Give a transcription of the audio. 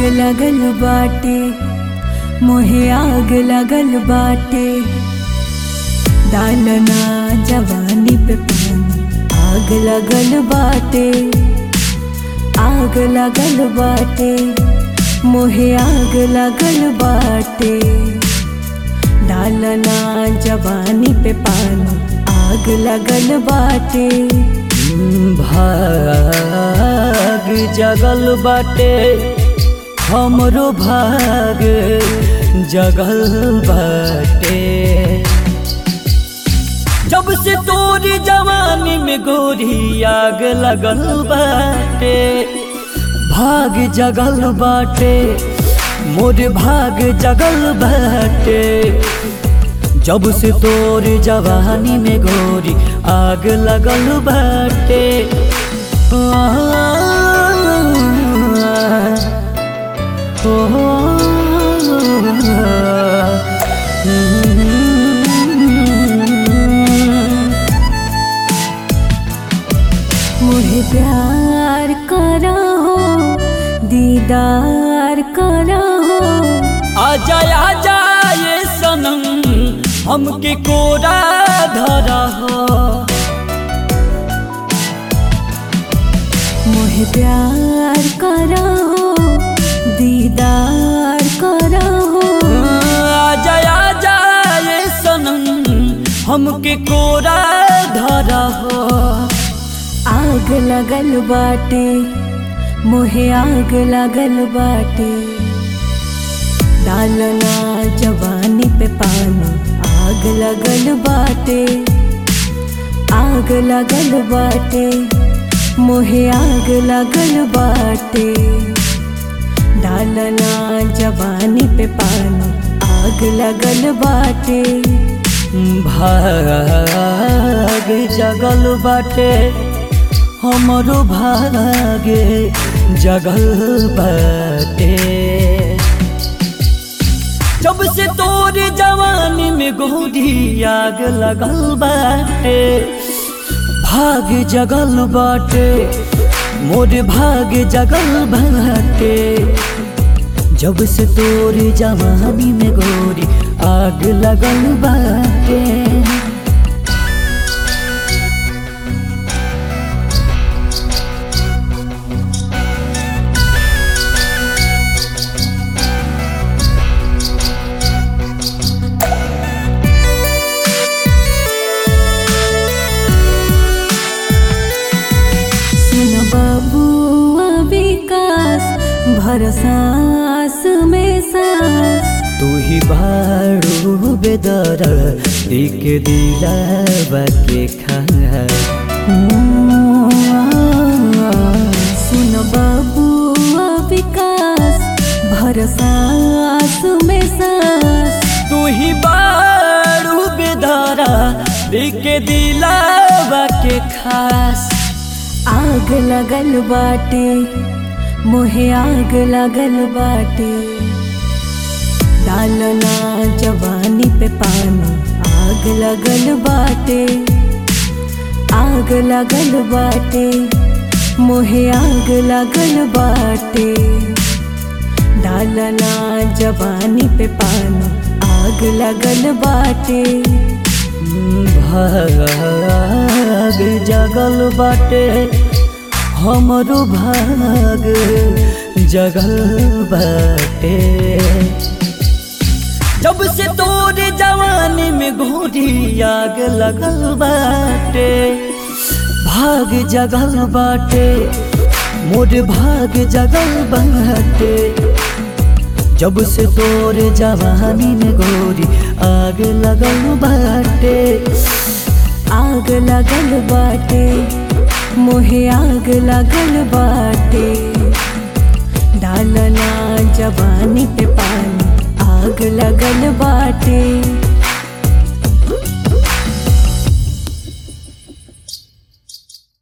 लगल बाटे मोहे आग लगल बाटे डालना जवानी पे पानी आग लगल बाटे आग लगल बाटे मोहे आग लगल बाटे डालना जवानी पे पानी आग लगल बाटे भाग जगल बाटे हमरो भाग जगल बाटे जब से तोरी जवानी में गोरी आग लगल बाटे भाग जगल बाटे मोर भाग जगल बाटे जब से तोर जवानी में गोरी आग लगल बाटे मुझे प्यार करा हो दीदार करा हो आजा आजा ये सनम हमके कोरा धरा हो मुझे प्यार करा हो दीदार करा हो आजा आजा ये सनम हमके कोरा धरा हो आग लगल बाटे मोहे आग लगल बाटे डालना जवानी पे पानी आग लगल बाटे आग लगल बाटे मोहे आग लगल बाटे डालना जवानी पे पानी आग लगल बाटे भाग जगल बाटे हमरो भागे जगल बाटे जब से तोर जवानी में गोरी आग लगल बाटे भाग जगल बाटे मोर भाग जगल बाटे जब से तोर जवानी में गोरी आग लगल बाटे सुन बबुआ विकास भरसास में सास तू ही बारू बेदर दिक दिलावा के खा सुन बबुआ विकास भरसास में सास तू ही बारू बेदरा दिक दिलावा के खास आग लगल बाटे मोहे आग लगल बाटे डालना जवानी पे पानी आग लगल बाटे आग लगल बाटे मोहे आग लगल बाटे डालना जवानी पे पानी आग लगल बाटे भाग जगल बाटे हमरो भाग जगल बाटे जब से तोर जवानी में गोरी आग लगल बाटे भाग जगल बाटे मोर भाग जगल बाटे जब से तोर जवानी में गोरी आग लगल बाटे आग लगल बाटे मोहे आग लगल बाटे डालना जवानी पे पानी आग लगल बाटे